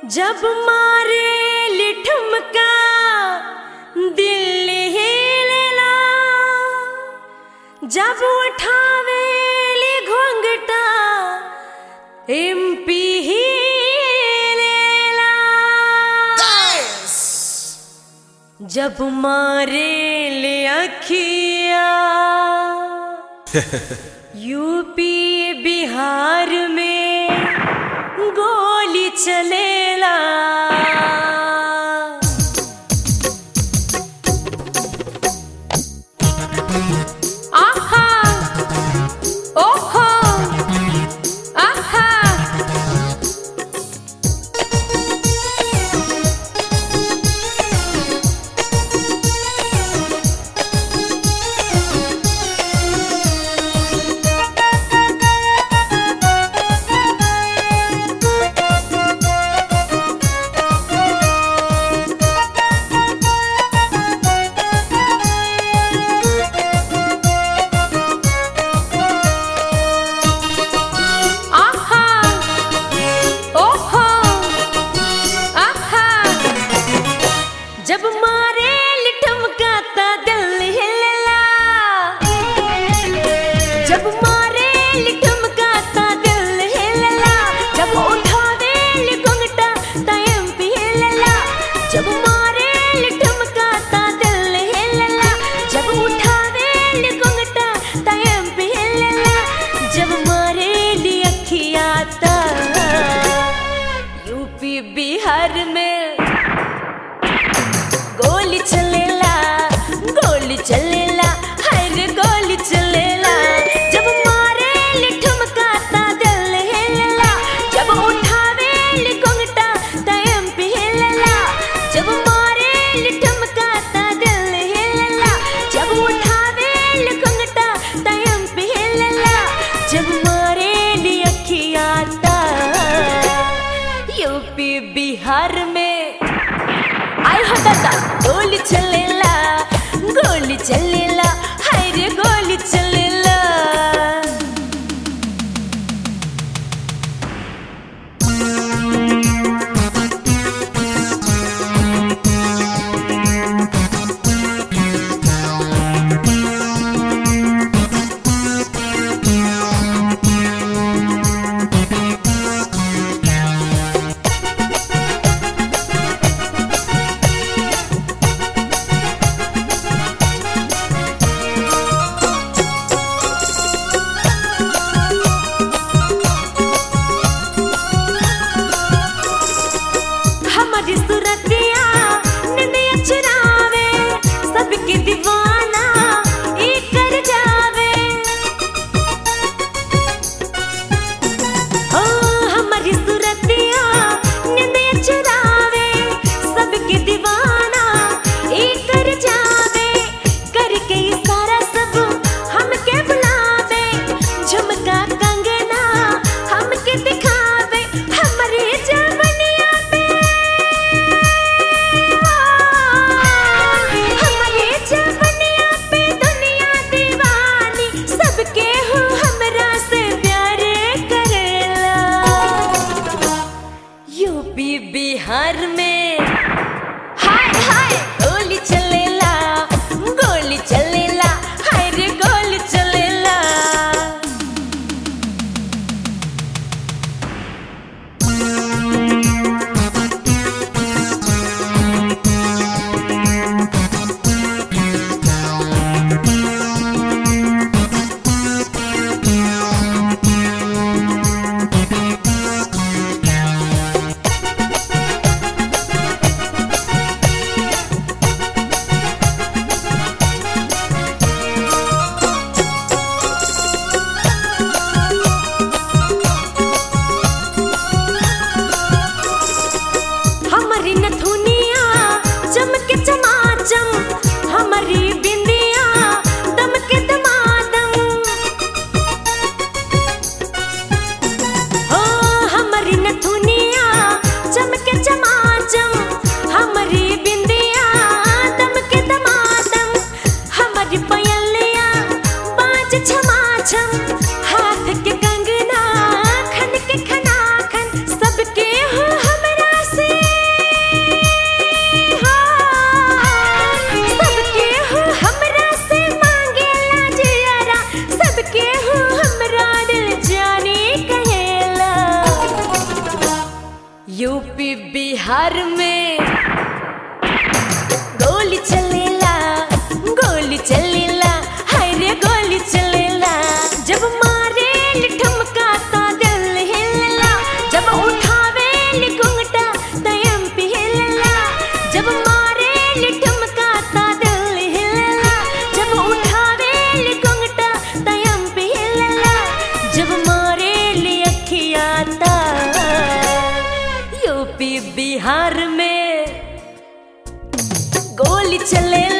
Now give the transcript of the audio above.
जब मारे लिठमका दिल हिलेला जब उठावे ली घोंघटा एमपी हिलेला जब मारे ले अखिया यूपी बिहार में गोली चलेला आहा ओहो आहा आहा ओहो आहा जब मारे लिठमकाता दिल हिलला जब मारे लिठमकाता दिल हिलला जब उठावे लिघुंगटा टाइम पे हिलला जब मारे लिठमकाता दिल हिलला जब उठावे लिघुंगटा टाइम पे हिलला जब मारे ली अखियाता यूपी बिहार में गोली चलेला गोली चलेला हर गोली चलेला जब मारे लिठमकाता दिल हिलला जब उठावे लिघुंगटा टाइम पे हिलला जब मारे लिठमकाता दिल हिलला जब उठावे लिघुंगटा टाइम पे हिलला जब मारे ली अखियाता यूपी बिहार में आय हो दादा गोली चलेला गोली चलेला हाय रे गोली चलेला हमारी सूरतिया निंदिया चुरावे सबके दीवाना ई कर जावे ओ हमारी सूरतिया निंदिया चुरावे सबके दीवाना ई कर जावे करके इशारा सब हमके बुलावे झुमका कंगना हमके दिखावे हमारी जवनिया पे हमारे जवनिया पे दुनिया दीवानी सबके हो हमरा से प्यार करेला यूपी बिहार में हाय हाय गोली चलेला गोली चलेला हाय रे गोली चलेला हमारी नथुनिया चमके चमाचम हमारी बिंदिया दमके दमादम हो हमारी नथुनिया चमके चमाचम हमारी बिंदिया दमके दमादम हमारी पयलिया बाज छमाछम हाथ के कंगना खन के खना खन सबके हो हमरा से बिहार में गोली चलेला गोली चलेला हाय रे गोली चलेला जब मारे ठुमका ता दिल हिलला जब उठावे घुंघटा तयम पे हिलला जब मारे ठुमका ता दिल हिलला जब उठावे घुंघटा तयम पे हिलला जब मारे अखिया ता यूपी बिहार में गोली चलेला